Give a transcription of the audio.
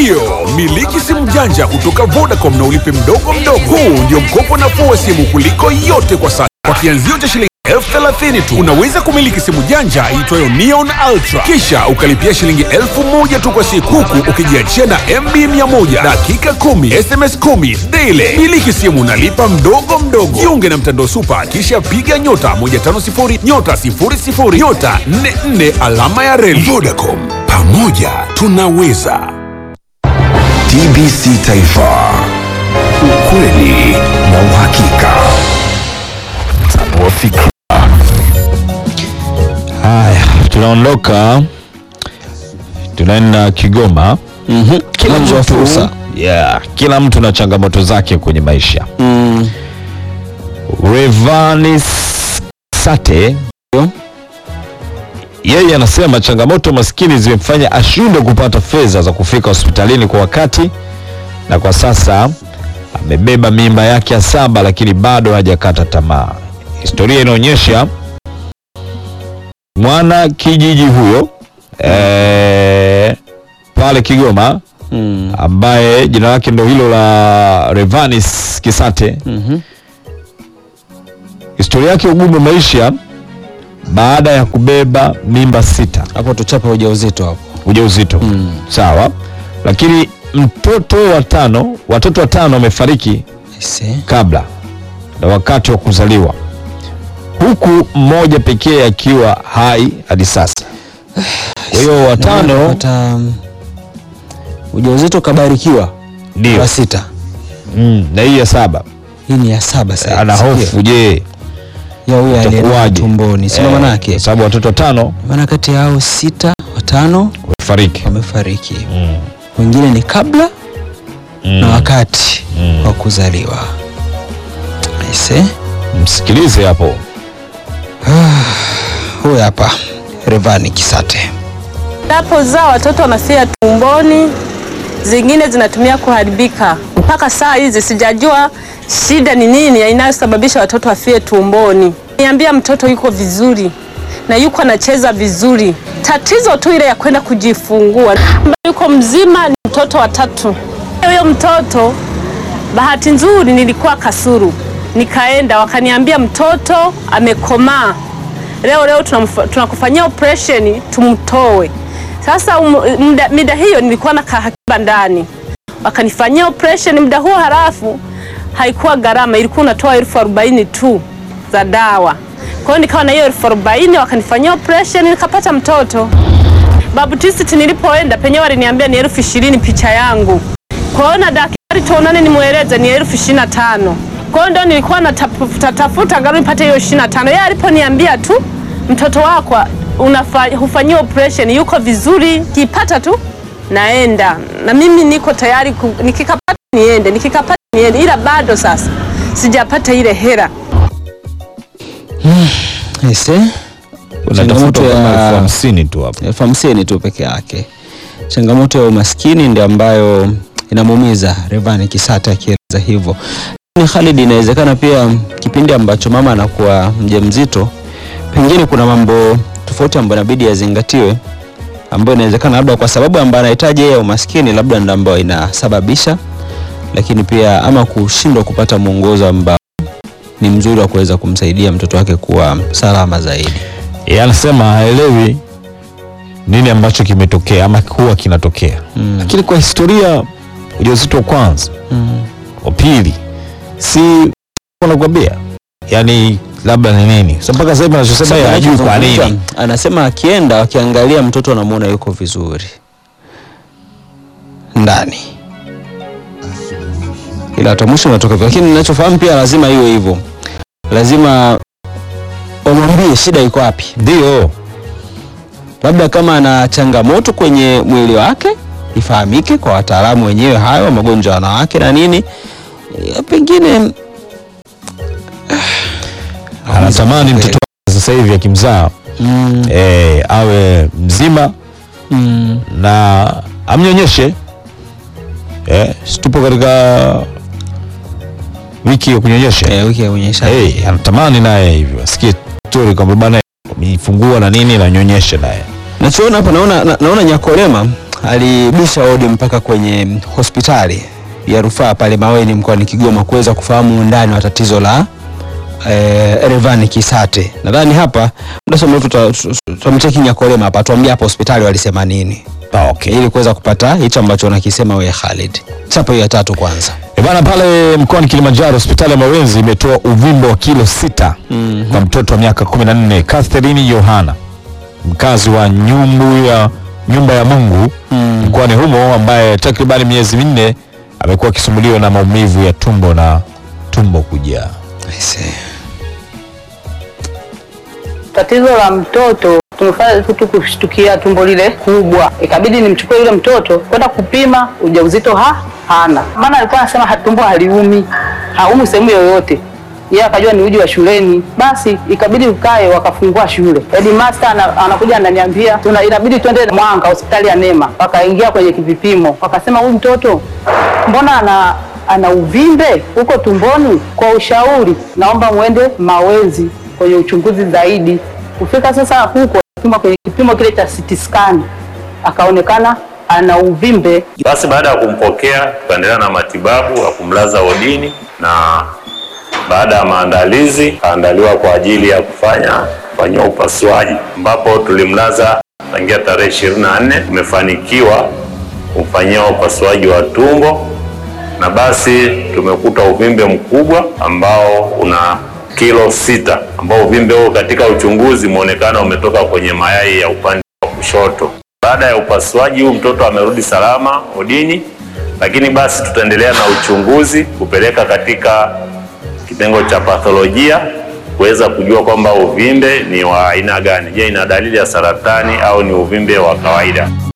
Ndiyo, miliki simu janja kutoka Vodacom na ulipe mdogo mdogo. Huu ndio mkopo nafuu wa simu kuliko yote kwa sasa. Kwa kianzio cha shilingi elfu thelathini tu unaweza kumiliki simu janja iitwayo Neon Ultra, kisha ukalipia shilingi elfu moja tu kwa siku, huku ukijiachia na MB 100 dakika 10 SMS 10 daily. Miliki simu nalipa mdogo mdogo. Jiunge na mtandao Super, kisha piga nyota 150 nyota 00 nyota 44 alama ya reli. Vodacom, pamoja tunaweza. TBC Taifa, ukweli na uhakika. Tanua fikra. Haya, tunaondoka tunaenda Kigoma. Mhm. Kila Mwanzo wa mtu fursa. yeah, kila mtu na changamoto zake kwenye maisha. Mm. Revanis Sate Ndio. yeye anasema changamoto maskini zimemfanya ashindwe kupata fedha za kufika hospitalini kwa wakati, na kwa sasa amebeba mimba yake ya saba, lakini bado hajakata tamaa. Historia inaonyesha mwana kijiji huyo eh, pale Kigoma Mm. ambaye jina lake ndo hilo la Revanis Kisate Mhm. historia yake ugumu wa maisha baada ya kubeba mimba sita Hapo tuchape ujauzito hapo. ujauzito Mm. sawa lakini mtoto wa tano watoto watano wamefariki Aise. kabla na wakati wa kuzaliwa huku mmoja pekee akiwa hai hadi sasa kwa hiyo watano Pata ujauzito kabarikiwa ndio wa sita. mm, na hii ya saba Hii ni ya saba sasa. ana Sikia. hofu je ya huyo aliye itakuwaje tumboni. Sio Eh, maana yake. kwa sababu watoto watano Maana kati yao sita, watano wamefariki wamefariki. mm. Wengine ni kabla mm. na wakati Mm. wa kuzaliwa. Aise. msikilize hapo Huyu hapa Revani Kisate. Napozaa watoto wanafia tumboni, zingine zinatumia kuharibika. Mpaka saa hizi sijajua shida ni nini inayosababisha watoto wafie tumboni. Niambia mtoto yuko vizuri na yuko anacheza vizuri, tatizo tu ile ya kwenda kujifungua. Ambaye yuko mzima ni mtoto wa tatu. Huyo mtoto bahati nzuri nilikuwa Kasuru, nikaenda wakaniambia mtoto amekomaa leo leo tunamfa- tunakufanyia operation tumtoe. Sasa um- muda, mida hiyo nilikuwa na kahakiba ndani, wakanifanyia operation muda huo, halafu haikuwa gharama, ilikuwa unatoa elfu arobaini tu za dawa. Kwa hiyo nikawa na hiyo elfu arobaini wakanifanyia operation nikapata mtoto. Babu Tist nilipoenda penyewe waliniambia ni elfu ishirini picha yangu. Kwa hiyo na daktari tuonane nimweleze ni elfu ishirini na tano. Kwa hiyo ndio nilikuwa natafuta tafuta gari nipate hiyo ishirini na tano. Yeye aliponiambia tu mtoto wako unafa- hufanyiwa operation yuko vizuri, kipata tu naenda na mimi niko tayari ku, nikikapata niende, nikikapata niende, ila bado sasa sijapata ile hera. Aise. unatafuta Changamoto kama ya- elfu hamsini tu hapo elfu hamsini tu peke yake. Changamoto ya umaskini ndio ambayo inamuumiza Revani Kisata akieleza hivyo. Ni Khalid, inawezekana pia kipindi ambacho mama anakuwa mjamzito, pengine kuna mambo tofauti ambayo inabidi yazingatiwe, ambayo inawezekana labda kwa sababu ambayo anahitaji yeye ya umaskini, labda ndio ambayo inasababisha, lakini pia ama kushindwa kupata mwongozo ambao ni mzuri wa kuweza kumsaidia mtoto wake kuwa salama zaidi. yeye anasema haelewi nini ambacho kimetokea ama huwa kinatokea Mm. lakini kwa historia ujauzito wa kwanza Mm. wa pili si wanakuambia yani labda ni nini so mpaka sasa hivi anachosema yeye hajui kwa nini Anasema akienda wakiangalia mtoto anamuona yuko vizuri ndani, ila hata mwisho unatoka hivyo. Lakini ninachofahamu pia lazima iwe hivyo, lazima wamwambie shida iko wapi. ndio Labda kama ana changamoto kwenye mwili wake ifahamike kwa wataalamu wenyewe hayo wa magonjwa ya wanawake na nini, Eh, pengine anatamani mtoto wake sasa hivi akimzaa mm, eh, awe mzima mm, na amnyonyeshe eh, situpo katika wiki ya kunyonyesha eh, wiki ya unyonyeshaji. hey, anatamani naye hivyo asikie stori kwamba bana amejifungua na nini nanyonyeshe naye Nachoona hapa naona, na, naona Nyakolema alibisha hodi mpaka kwenye hospitali ya rufaa pale Maweni mkoani Kigoma kuweza kufahamu undani wa tatizo la eh, Revani Kisate. Nadhani hapa mdasoma tutamcheki Nyakolema hapa tuambie hapa hospitali walisema nini. Okay, ili kuweza kupata hicho ambacho unakisema wewe Khalid. Chapa hiyo ya tatu kwanza. E bana, pale mkoani Kilimanjaro hospitali ya Mawenzi imetoa uvimbe wa kilo sita kwa mtoto wa miaka 14 Catherine Yohana mkazi wa nyumbu ya nyumba ya Mungu mkoani humo ambaye takribani miezi minne amekuwa akisumbuliwa na maumivu ya tumbo na tumbo kujaa. I see. Tatizo la mtoto tumefanya tu kushtukia tumbo lile kubwa, ikabidi nimchukue yule mtoto kwenda kupima ujauzito ha hana, maana alikuwa anasema ha- tumbo haliumi, haumi sehemu yoyote. Yeye akajua ni uji wa shuleni, basi ikabidi ukae, wakafungua shule. Headmaster ana, anakuja ananiambia tuna inabidi twende Mwanga hospitali ya Nema, wakaingia kwenye vipimo, wakasema huyu mtoto mbona ana ana uvimbe huko tumboni. Kwa ushauri, naomba mwende Mawenzi kwenye uchunguzi zaidi. Kufika sasa huko pima kwenye kipimo kile cha CT scan, akaonekana ana uvimbe Basi baada ya kumpokea tukaendelea na matibabu ya kumlaza wodini, na baada ya maandalizi kaandaliwa kwa ajili ya kufanya kufanyiwa upasuaji, ambapo tulimlaza tangia tarehe ishirini na nne tumefanikiwa kumfanyia upasuaji wa tumbo, na basi tumekuta uvimbe mkubwa ambao una kilo sita, ambao uvimbe huo katika uchunguzi umeonekana umetoka kwenye mayai ya upande wa kushoto. Baada ya upasuaji huu mtoto amerudi salama odini, lakini basi tutaendelea na uchunguzi kupeleka katika kitengo cha patholojia kuweza kujua kwamba uvimbe ni wa aina gani. Je, ina dalili ya saratani au ni uvimbe wa kawaida?